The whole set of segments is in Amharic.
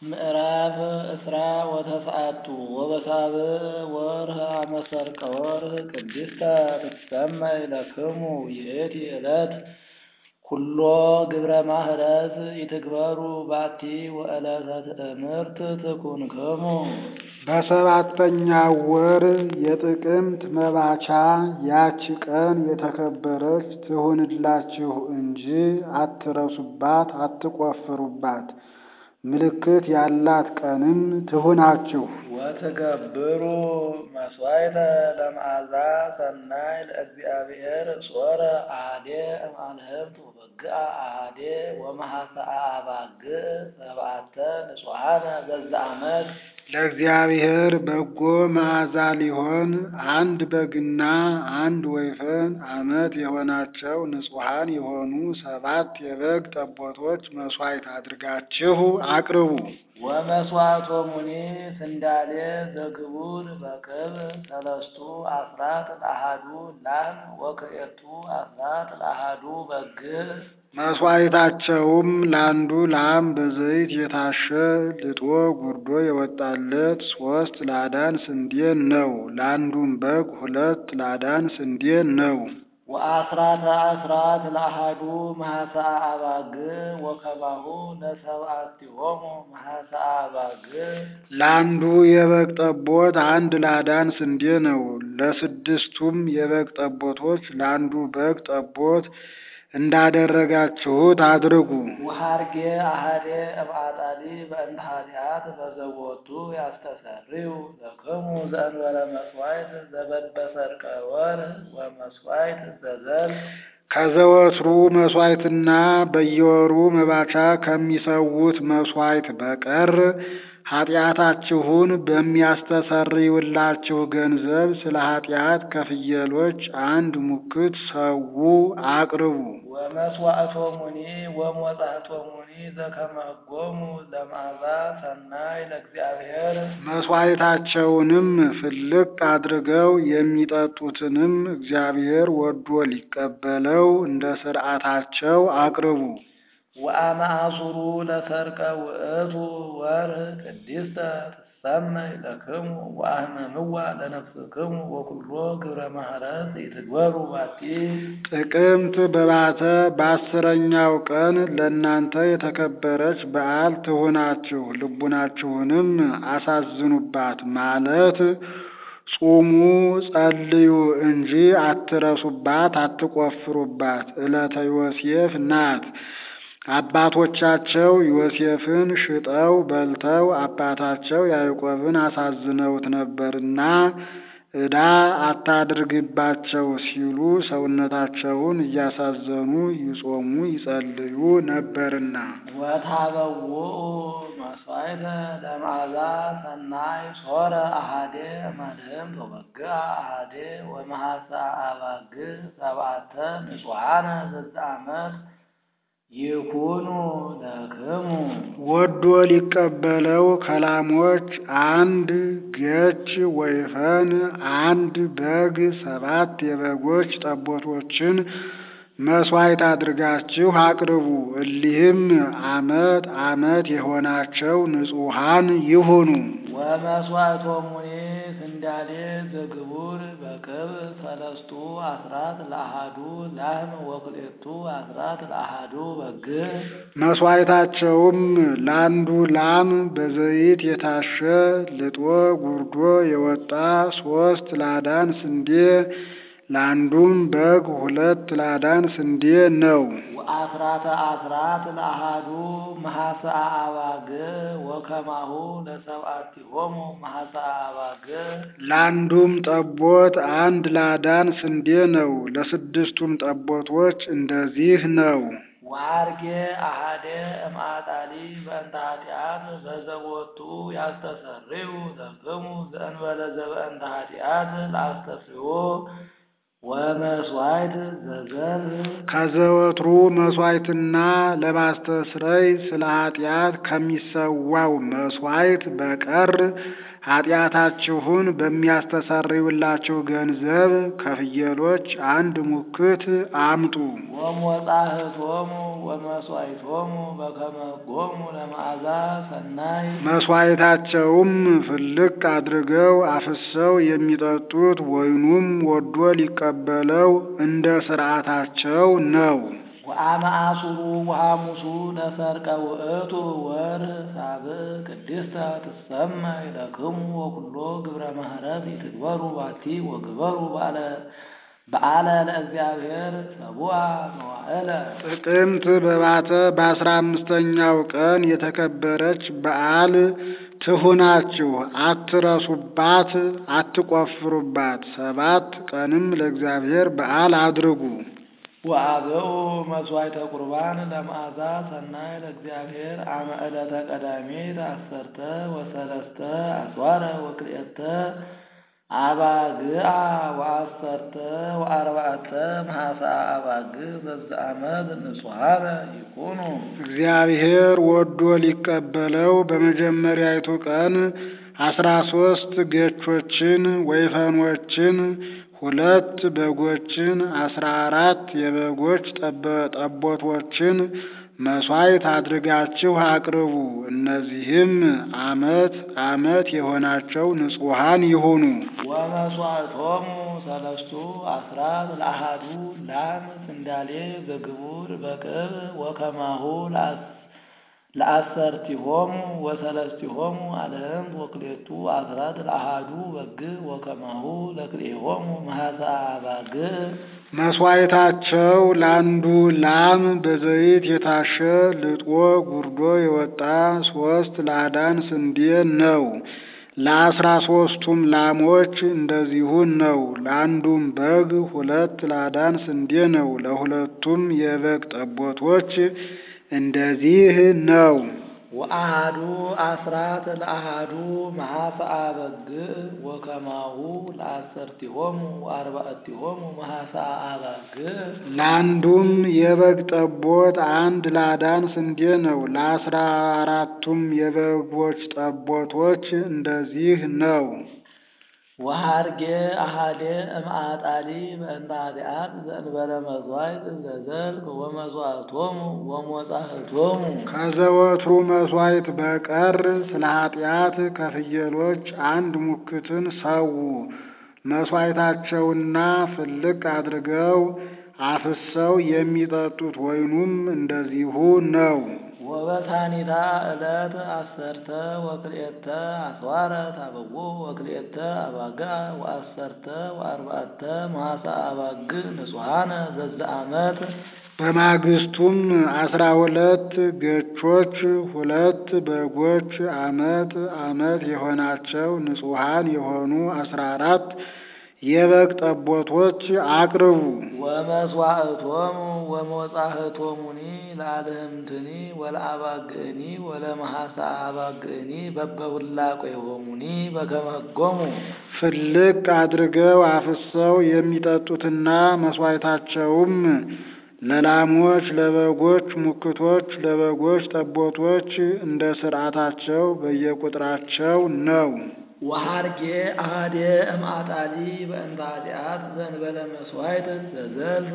ምዕራፍ እስራ ወተስዓቱ ወበሳብዕ ወርኅ አመ ሠርቀ ወርኅ ቅድስተ ትሰመይ ለክሙ ይእቲ ዕለት ኵሎ ግብረ ማህረት ይትግበሩ ባቲ ወዕለተ ትእምርት ትኩንክሙ። በሰባተኛው ወር የጥቅምት መባቻ ያች ቀን የተከበረች ትሁንላችሁ እንጂ አትረሱባት፣ አትቈፍሩባት። ምልክት ያላት ቀንም ትሁናችሁ። ወትገብሩ መሥዋዕተ ለመዓዛ ሰናይ ለእግዚአብሔር ጾረ አሐዴ እምአልህምት ወበግዓ አሐዴ ወመሐሰአ አባግዕ ሰብዓተ ንጹሐነ በዛ ዓመት ለእግዚአብሔር በጎ መዓዛ ሊሆን አንድ በግና አንድ ወይፈን ዓመት የሆናቸው ንጹሐን የሆኑ ሰባት የበግ ጠቦቶች መሥዋዕት አድርጋችሁ አቅርቡ። ወመሥዋዕቶሙኒ ስንዳሌ ዘግቡር በክብር ሰለስቱ አስራት ለአሐዱ ላም ወክልኤቱ አስራት ለአሐዱ በግዕ መሥዋዕታቸውም ለአንዱ ላም በዘይት የታሸ ልጦ ጉርዶ የወጣለት ሦስት ላዳን ስንዴ ነው። ለአንዱም በግ ሁለት ላዳን ስንዴ ነው። ወአስራተ አስራት ለአሐዱ መሐሰአ አባግዕ ወከማሁ ለሰብዓቲሆሙ መሐሰአ አባግዕ ለአንዱ የበግ ጠቦት አንድ ላዳን ስንዴ ነው። ለስድስቱም የበግ ጠቦቶች ለአንዱ በግ ጠቦት እንዳደረጋችሁት አድርጉ። ወሐርጌ አሐዴ እምአጣሊ በእንተ ኃጢአት በዘቦቱ ያስተሰርዩ ለክሙ ዘእንበለ መሥዋዕት ዘበበሠርቀ ወርኅ ወመሥዋዕት ዘዘል ከዘወትሩ መሥዋዕትና በየወሩ መባቻ ከሚሰዉት መሥዋዕት በቀር ኃጢአታችሁን በሚያስተሰርይላችሁ ገንዘብ ስለ ኃጢአት ከፍየሎች አንድ ሙክት ሰዉ አቅርቡ። ወመሥዋዕቶሙኒ ወሞጻዕቶሙኒ ዘከመ ሕጎሙ ለመዓዛ ሰናይ ለእግዚአብሔር መሥዋዕታቸውንም ፍልቅ አድርገው የሚጠጡትንም እግዚአብሔር ወዶ ሊቀበለው እንደ ሥርዓታቸው አቅርቡ። ወአመ አሱሩ ለሠርቀ ውእቱ ወርኅ ቅድስተ ትሰመይ ለክሙ ወአህመምዋ ለነፍስክሙ ወኵሎ ግብረ ማህረት ይትግበሩ ባቲ ጥቅምት በባተ በአስረኛው ቀን ለእናንተ የተከበረች በዓል ትሁናችሁ፣ ልቡናችሁንም አሳዝኑባት ማለት ጹሙ ጸልዩ እንጂ አትረሱባት፣ አትቈፍሩባት። ዕለተ ዮሴፍ ናት። አባቶቻቸው ዮሴፍን ሽጠው በልተው አባታቸው ያዕቆብን አሳዝነውት ነበርና ዕዳ አታድርግባቸው ሲሉ ሰውነታቸውን እያሳዘኑ ይጾሙ ይጸልዩ ነበርና። ወታበውኡ መሥዋዕተ ለመዓዛ ሰናይ ጾረ አሐዴ እምአልህምት ወበግዓ አሐዴ ወመሐሰአ አባግዕ ሰብዓተ ንጹሐነ በዛ ዓመት ይኩኑ ለክሙ ወዶ ሊቀበለው ከላሞች አንድ ገች ወይፈን አንድ በግ ሰባት የበጎች ጠቦቶችን መሥዋዕት አድርጋችሁ አቅርቡ። እሊህም ዓመት ዓመት የሆናቸው ንጹሐን ይሁኑ። ወመሥዋዕቶሙኒ ስንዳሌ ዘግቡር በክብር ሰለስቱ አስራት ለአሐዱ ላም ወክልኤቱ አስራት ለአሐዱ በግዕ መሥዋዕታቸውም ለአንዱ ላም በዘይት የታሸ ልጦ ጉርዶ የወጣ ሦስት ላዳን ስንዴ ለአንዱም በግ ሁለት ላዳን ስንዴ ነው። ወአስራተ አስራት ለአሐዱ መሐሰአ አባግዕ ወከማሁ ለሰብዓቲሆሙ መሐሰአ አባግዕ ለአንዱም ጠቦት አንድ ላዳን ስንዴ ነው። ለስድስቱም ጠቦቶች እንደዚህ ነው። ወሐርጌ አሐዴ እምአጣሊ በእንተ ኃጢአት በዘቦቱ ያስተሰርዩ ለክሙ ዘእንበለ ዘበእንተ ኃጢአት ለአስተስርዮ ወመስዋዕት ዘዘርህ ከዘወትሩ መሥዋዕትና ለማስተስረይ ስለ ኃጢአት ከሚሰዋው መሥዋዕት በቀር ኃጢአታችሁን በሚያስተሰርዩላችሁ ገንዘብ ከፍየሎች አንድ ሙክት አምጡ። ወሞጻህቶሙ ወመስዋዕቶሙ በከመ ሕጎሙ ለመዓዛ ሰናይ መሥዋዕታቸውም ፍልቅ አድርገው አፍሰው የሚጠጡት ወይኑም ወዶ ሊቀበለው እንደ ሥርዓታቸው ነው። ወአመ አሱሩ ወሐሙሱ ለሰርቀ ውእቱ ወርኅ ሳብዕ ቅድስተ ትሰመይ ለክሙ ወኩሎ ግብረ ማህረት ይትግበሩ ባቲ ወግበሩ በዓለ በዓለ ለእግዚአብሔር ሰቡአ መዋዕለ ጥቅምት በባተ በአስራ አምስተኛው ቀን የተከበረች በዓል ትሁናችሁ፣ አትረሱባት፣ አትቆፍሩባት። ሰባት ቀንም ለእግዚአብሔር በዓል አድርጉ። ወአበኡ መስዋዕተ ቁርባን ለመዓዛ ሰናይ ለእግዚአብሔር አመ ዕለተ ቀዳሚት አሰርተ ወሰለስተ አስዋረ ወክልኤተ አባግዓ ወአሰርተ ወአርባዕተ መሐሳ አባግዕ በዘአመት ንጹሐነ ይኩኑ። እግዚአብሔር ወዶ ሊቀበለው በመጀመሪያይቱ ቀን አስራ ሶስት ገቾችን ወይፈኖችን ሁለት በጎችን አስራ አራት የበጎች ጠበ- ጠቦቶችን መሥዋዕት አድርጋችሁ አቅርቡ። እነዚህም ዓመት ዓመት የሆናቸው ንጹሐን ይሁኑ። ወመስዋዕቶሙ ሰለስቱ አስራት ለአሃዱ ላም ስንዳሌ በግቡር በቅብ ወከማሁ ለአስ- ለአሰርቲሆሙ ወሰለስቲሆሙ አልህምት ወክሌቱ አስራት ለአሃዱ በግዕ ወከማሁ ለክልኤሆሙ መሐሳ አባግዕ መሥዋዕታቸው ለአንዱ ላም በዘይት የታሸ ልጦ ጉርዶ የወጣ ሶስት ላዳን ስንዴ ነው። ለአስራ ሶስቱም ላሞች እንደዚሁ ነው። ለአንዱም በግ ሁለት ላዳን ስንዴ ነው። ለሁለቱም የበግ ጠቦቶች እንደዚህ ነው። ወአሃዱ አስራት ለአሃዱ መሐሳ በግዕ ወከማሁ ለአሰርቲሆሙ ወአርባዕቲሆሙ መሐሳ አባግዕ ለአንዱም የበግ ጠቦት አንድ ላዳን ስንዴ ነው። ለአስራ አራቱም የበጎች ጠቦቶች እንደዚህ ነው። ወሃርጌ አሃዴ እምአጣሊ በእንተ ኃጢአት ዘእንበለ መሥዋዕት ዘዘልቅ ወመስዋዕቶሙ ወሞጻሕቶሙ ከዘወትሩ መሥዋዕት በቀር ስለ ኃጢአት ከፍየሎች አንድ ሙክትን ሰዉ። መሥዋዕታቸውና ፍልቅ አድርገው አፍሰው የሚጠጡት ወይኑም እንደዚሁ ነው። ወበሳኒታ ዕለት አሰርተ ወክልኤተ አስዋረ ታበዎ ወክልኤተ አባግዕ ወአሰርተ ወአርባዕተ መሐሳ አባግዕ ንጹሐነ ዘዘአመት በማግስቱም አስራ ሁለት ገቾች ሁለት በጎች ዓመት ዓመት የሆናቸው ንጹሐን የሆኑ አስራ አራት የበግ ጠቦቶች አቅርቡ። ወመስዋዕቶሙ ወሞጻሕቶሙኒ ለአልህምትኒ ወለአባግዕኒ ወለመሐሳ አባግዕኒ በበሁላቄሆሙኒ በከመ ሕጎሙ ፍልቅ አድርገው አፍሰው የሚጠጡትና መሥዋዕታቸውም ለላሞች፣ ለበጎች ሙክቶች፣ ለበጎች ጠቦቶች እንደ ሥርዓታቸው በየቁጥራቸው ነው። ወሃርጌ አሃዴ እምአጣሊ በእንተ ኃጢአት ዘእንበለ መሥዋዕት ዘዘልፍ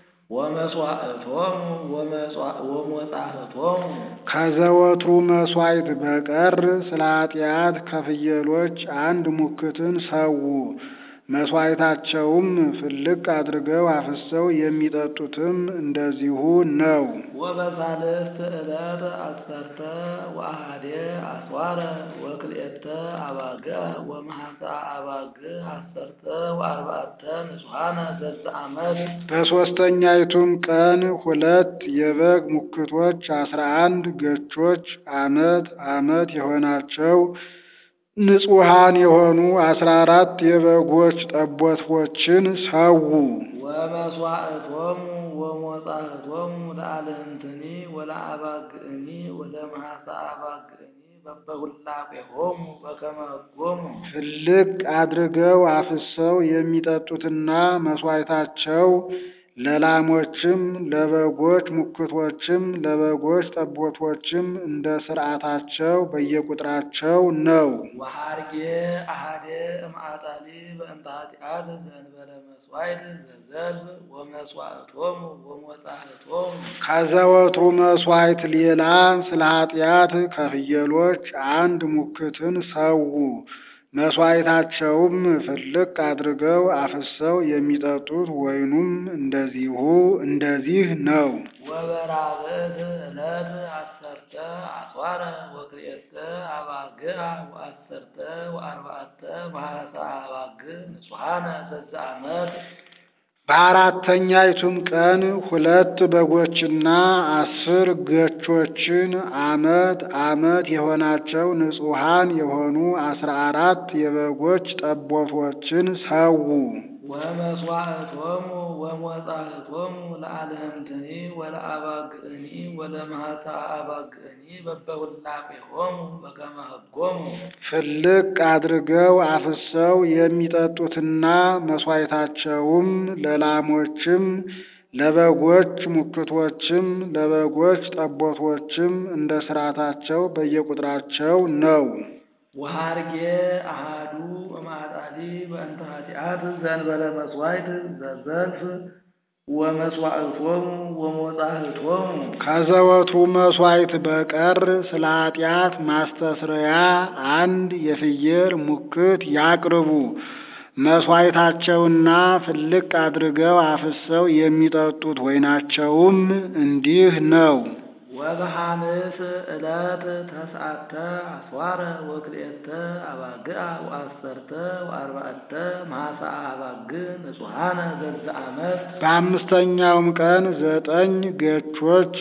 ወመስዋዕቶሙ ወሞጻሕቶሙ ከዘወትሩ መሥዋዕት በቀር ስለ ኃጢአት ከፍየሎች አንድ ሙክትን ሰዉ። መሥዋዕታቸውም ፍልቅ አድርገው አፍሰው የሚጠጡትም እንደዚሁ ነው። ወበሳልስት ዕለት አሰርተ ወአሃዴ አስዋረ ወክልኤተ አባግዕ ወመሐሳ አባግዕ አሰርተ ወአርባዕተ ንጹሐነ ዘዘአመት በሦስተኛይቱም ቀን ሁለት የበግ ሙክቶች አስራ አንድ ገቾች ዓመት ዓመት የሆናቸው ንጹሐን የሆኑ አስራ አራት የበጎች ጠቦቶችን ሰዉ። ወመስዋዕቶሙ ወሞጻዕቶሙ ለአልህንትኒ ወለአባግዕኒ ወለመዓሳ አባግዕኒ በበሁላቄሆሙ በከመ ሕጎሙ ፍልቅ አድርገው አፍሰው የሚጠጡትና መሥዋዕታቸው ለላሞችም ለበጎች ሙክቶችም ለበጎች ጠቦቶችም እንደ ሥርዓታቸው በየቁጥራቸው ነው። ወሐርጌ አሐዴ እምአጣሊ በእንተ ኃጢአት ዘእንበለ መሥዋዕት ዘዘልፍ ወመስዋዕቶሙ ወሞጻዕቶሙ ከዘወትሩ መሥዋዕት ሌላ ስለ ኃጢአት ከፍየሎች አንድ ሙክትን ሰዉ። መሥዋዕታቸውም ፍልቅ አድርገው አፍሰው የሚጠጡት ወይኑም እንደዚሁ እንደዚህ ነው። ወበራብዕት ዕለት አሰርተ አጽዋረ ወክልኤተ አባግዕ ወአሰርተ ወአርባዕተ መዓሳ አባግዕ ንጹሐነ ዘዘአመት በአራተኛይቱም ቀን ሁለት በጎችና አስር ገቾችን አመት አመት የሆናቸው ንጹሐን የሆኑ አስራ አራት የበጎች ጠቦቶችን ሰዉ። ወመስዋዕቶሙ ወሞጻዕቶሙ ለአልህምትኒ ወለአባግዕኒ ወለመዓሳ አባግዕኒ በበሁላቄሆሙ በከመ ሕጎሙ ፍልቅ አድርገው አፍሰው የሚጠጡትና መሥዋዕታቸውም ለላሞችም ለበጎች ሙክቶችም ለበጎች ጠቦቶችም እንደ ሥርዓታቸው በየቁጥራቸው ነው። ወሐርጌ አሐዱ እምአጣሊ በእንተ ኃጢአት ዘእንበለ መሥዋዕት ዘዘልፍ ወመስዋዕቶሙ ወሞጻዕቶሙ ከዘወትሩ መሥዋዕት በቀር ስለ ኃጢአት ማስተስረያ አንድ የፍየል ሙክት ያቅርቡ። መሥዋዕታቸውና ፍልቅ አድርገው አፍሰው የሚጠጡት ወይናቸውም እንዲህ ነው። ወበሐንስ ዕለት ተስዓተ አስዋረ ወክልኤተ አባግዕ ወአሰርተ ወአርባዕተ መዓሳ አባግዕ ንጹሐነ ዘዘአመት በአምስተኛውም ቀን ዘጠኝ ገቾች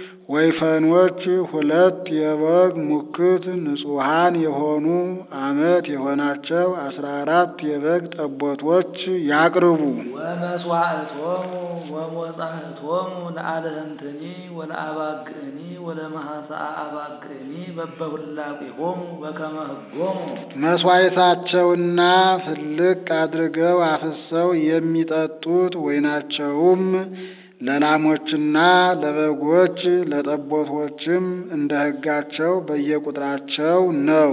ወይፈኖች ሁለት የበግ ሙክት ንጹሐን የሆኑ አመት የሆናቸው አስራ አራት የበግ ጠቦቶች ያቅርቡ። ወመስዋዕቶሙ ወሞጻዕቶሙ ለአልህምትኒ ወለአባግዕኒ ወለመዓሳ አባግዕኒ በበሁላቄሆሙ በከመ ሕጎሙ መሥዋዕታቸውና ፍልቅ አድርገው አፍሰው የሚጠጡት ወይናቸውም ለላሞችና ለበጎች ለጠቦቶችም እንደ ሕጋቸው በየቁጥራቸው ነው።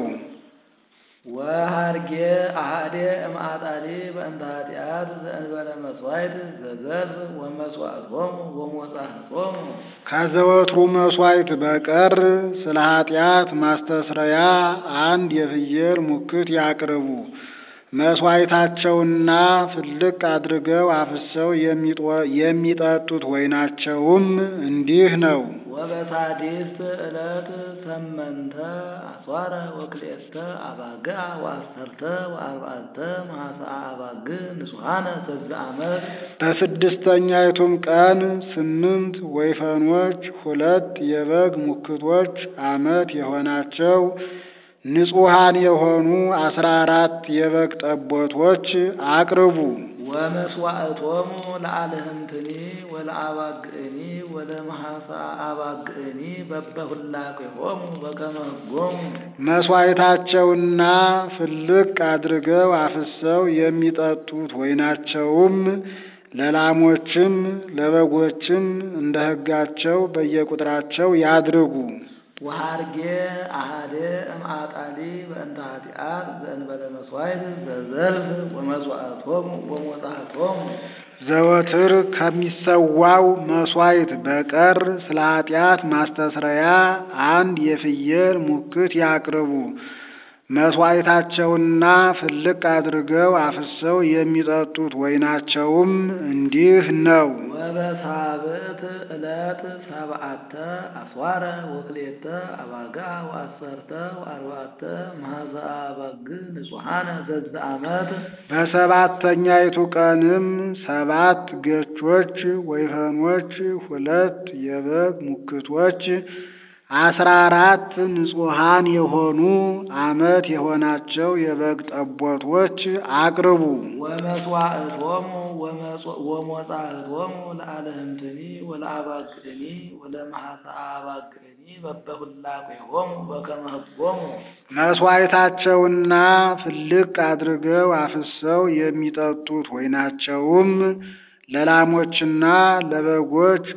ወሐርጌ አሐዴ እምአጣሊ በእንተ ኃጢአት ዘእንበለ መሥዋዕት ዘዘልፍ ወመስዋዕቶሙ ወሞጻዕቶሙ ከዘወትሩ መሥዋዕት በቀር ስለ ኃጢአት ማስተስረያ አንድ የፍየል ሙክት ያቅርቡ። መሥዋዕታቸውና ፍልቅ አድርገው አፍሰው የሚጠጡት ወይናቸውም እንዲህ ነው። ወበሳድስት ዕለት ሰመንተ አስዋረ ወክልኤተ አባግዕ ወአሰርተ ወአርባዕተ መዓሳ አባግዕ ንጹሐነ ዘዘአመት በስድስተኛይቱም ቀን ስምንት ወይፈኖች ሁለት የበግ ሙክቶች አመት የሆናቸው ንጹሐን የሆኑ አስራ አራት የበግ ጠቦቶች አቅርቡ። ወመስዋዕቶሙ ለአልህምትኒ ወለአባግዕኒ ወለመዓሳ አባግዕኒ በበሁላቄሆሙ በከመ ሕጎሙ መሥዋዕታቸውና ፍልቅ አድርገው አፍሰው የሚጠጡት ወይናቸውም ለላሞችም ለበጎችም እንደ ሕጋቸው በየቁጥራቸው ያድርጉ። ወሐርጌ አሐዴ እምአጣሊ በእንተ ኃጢአት ዘእንበለ መሥዋዕት ዘዘልፍ ወመስዋዕቶሙ ወሞጻዕቶሙ ዘወትር ከሚሰዋው መሥዋዕት በቀር ስለ ኃጢአት ማስተስረያ አንድ የፍየል ሙክት ያቅርቡ። መሥዋዕታቸውና ፍልቅ አድርገው አፍሰው የሚጠጡት ወይናቸውም እንዲህ ነው። ወበሳብዕት ዕለት ሰብዓተ አስዋረ ወክልኤተ አባግዕ ወአሰርተ ወአርባዕተ መዓዛ አባግዕ ንጹሐነ ዘዘአመት በሰባተኛይቱ ቀንም ሰባት ገቾች ወይፈኖች ሁለት የበግ ሙክቶች አስራ አራት ንጹሐን የሆኑ ዓመት የሆናቸው የበግ ጠቦቶች አቅርቡ። ወመስዋዕቶሙ ወሞጻዕቶሙ ለአለህምትኒ ወለአባግዕኒ ወለመሐሰአ አባግዕኒ በበሁላቄሆሙ በከመ ሕጎሙ መሥዋዕታቸውና ፍልቅ አድርገው አፍሰው የሚጠጡት ወይናቸውም ለላሞችና ለበጎች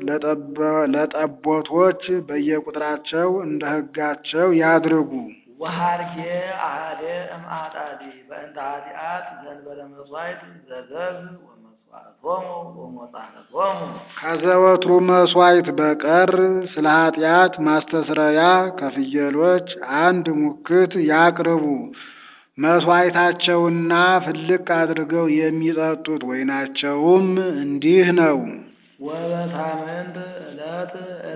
ለጠቦቶች በየቁጥራቸው እንደ ሕጋቸው ያድርጉ። ወሃርጌ አሐደ እምአጣዲ በእንተ ኃጢአት ዘንበለ መሥዋዕት ዘገብስ ወመስዋዕቶሙ ወሞጻዕቶሙ ከዘወትሩ መሥዋዕት በቀር ስለ ኃጢአት ማስተስረያ ከፍየሎች አንድ ሙክት ያቅርቡ። መሥዋዕታቸውና ፍልቅ አድርገው የሚጠጡት ወይናቸውም እንዲህ ነው። ወበሳምንት ዕለት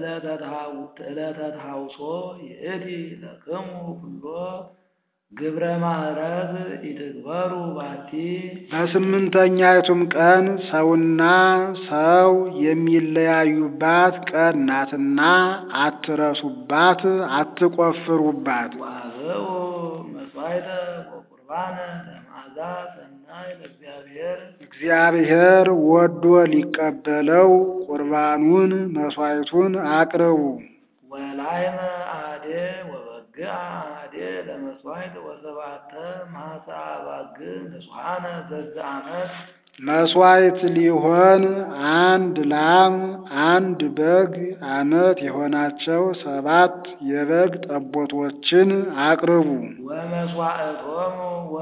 ዕለተ ተሐውሶ ይእቲ ለክሙ ኩሎ ግብረ ማዕረግ ኢትግበሩ ባቲ በስምንተኛይቱም ቀን ሰውና ሰው የሚለያዩባት ቀን ናትና አትረሱባት፣ አትቆፍሩባት። ወአብኡ መሥዋዕተ ወቁርባነ ለመዓዛ ሰናይ ለእግዚአብሔር እግዚአብሔር ወዶ ሊቀበለው ቁርባኑን መሥዋዕቱን አቅርቡ። ወላይመ አሐደ ወበግዕ አሐደ ለመሥዋዕት ወሰባተ መሐሰአ አባግዕ ንጹሐነ ዘዘ ዓመት መሥዋዕት ሊሆን አንድ ላም አንድ በግ ዓመት የሆናቸው ሰባት የበግ ጠቦቶችን አቅርቡ። ወመስዋዕቶሙ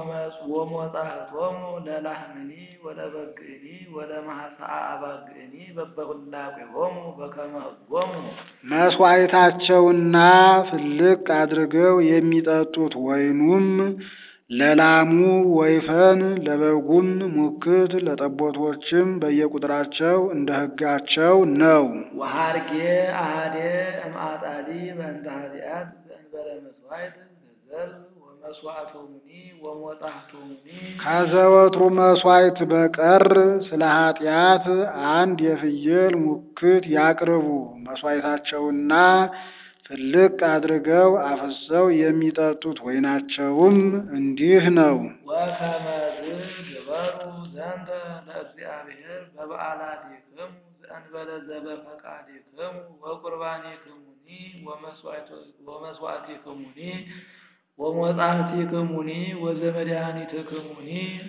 ወሞጻዕቶሙ ለላህምኒ ወለበግዕኒ ወለመሐሰአ አባግዕኒ በበሁላቄሆሙ በከመ ሕጎሙ መሥዋዕታቸውና ፍልቅ አድርገው የሚጠጡት ወይኑም ለላሙ ወይፈን ለበጉም ሙክት ለጠቦቶችም በየቁጥራቸው እንደ ሕጋቸው ነው። ወሃርጌ አሐደ እምአጣዲ በእንተ ኃጢአት ዘእንበለ መሥዋዕት ዘዘልፍ ወመስዋዕቶሙኒ ወሞጻዕቶሙኒ ከዘወትሩ መሥዋዕት በቀር ስለ ኃጢአት አንድ የፍየል ሙክት ያቅርቡ። መሥዋዕታቸውና ፍልቅ አድርገው አፍሰው የሚጠጡት ወይናቸውም እንዲህ ነው። ወከመዝ ግበሩ ዘንተ ለእግዚአብሔር በበዓላቲክሙ ዘእንበለ ዘበፈቃዲክሙ ወቁርባኒክሙኒ ወመስዋዕቲክሙኒ ወሞጻዕቲክሙኒ ወዘመድኃኒትክሙኒ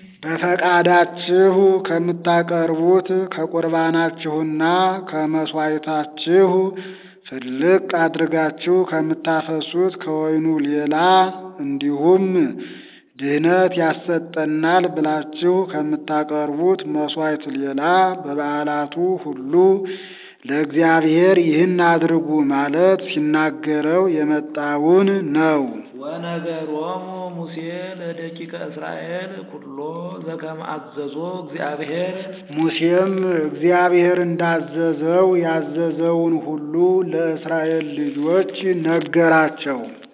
በፈቃዳችሁ ከምታቀርቡት ከቁርባናችሁና ከመሥዋዕታችሁ ፍልቅ አድርጋችሁ ከምታፈሱት ከወይኑ ሌላ እንዲሁም ድህነት ያሰጠናል ብላችሁ ከምታቀርቡት መሥዋዕት ሌላ በበዓላቱ ሁሉ ለእግዚአብሔር ይህን አድርጉ ማለት ሲናገረው የመጣውን ነው። ወነገሮሙ ሙሴ ለደቂቀ እስራኤል ኩሎ ዘከመ አዘዞ እግዚአብሔር ሙሴም እግዚአብሔር እንዳዘዘው ያዘዘውን ሁሉ ለእስራኤል ልጆች ነገራቸው።